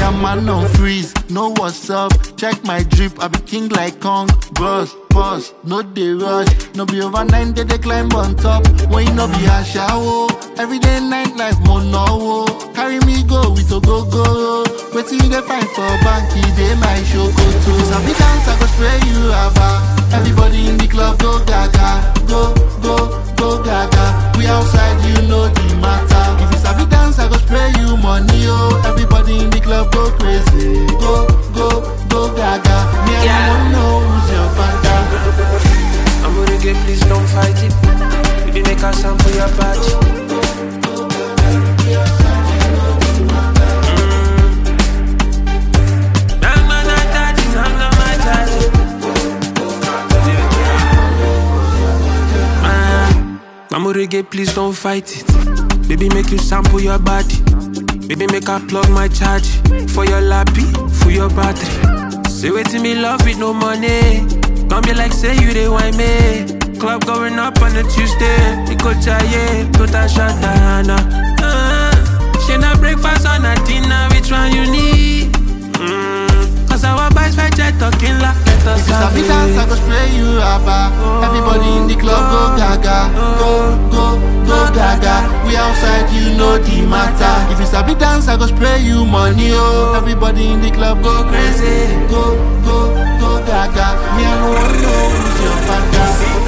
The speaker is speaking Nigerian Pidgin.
am man on freeze. Know what's up? Check my drip. I be king like Kong. Bros, boss, no dey rush. No be overnight they dey climb on top. When you no be a shower. Everyday night life mono. Carry me go with a go go. Wetin you dey find for bank? E dey my show go to. Sabi dance I go spray you aba. Everybody in the club go gaga. Go go go gaga. We outside you know the matter. If you sabi dance I go spray you money oh. Everybody in the club go crazy. Go go go gaga. Me I Yeah. don't know who's your father. I'm gonna get please don't fight it. Baby, make a sample your body. Mm. Nah, nah, nah, daddy, nah, nah, my daddy. Ah, I'm gonna get please don't fight it. Baby, make you sample your body. Baby, make I plug my charge for your lappy, for your battery. Say wait till me love with no money. Don't be like say you they want me. Club going up on a Tuesday. We go chaye, put a shot down. Uh, she na breakfast on a dinner. Which one you need? Mm, Cause our boys fight jet talking like let us If you sabi have dance, I it. go spray you aba. Everybody in the club go gaga, go go go gaga. We outside, you know the matter. If you sabi dance, I go spray you money oh. Everybody in the club go crazy, go go go gaga. Me I no know who's your father.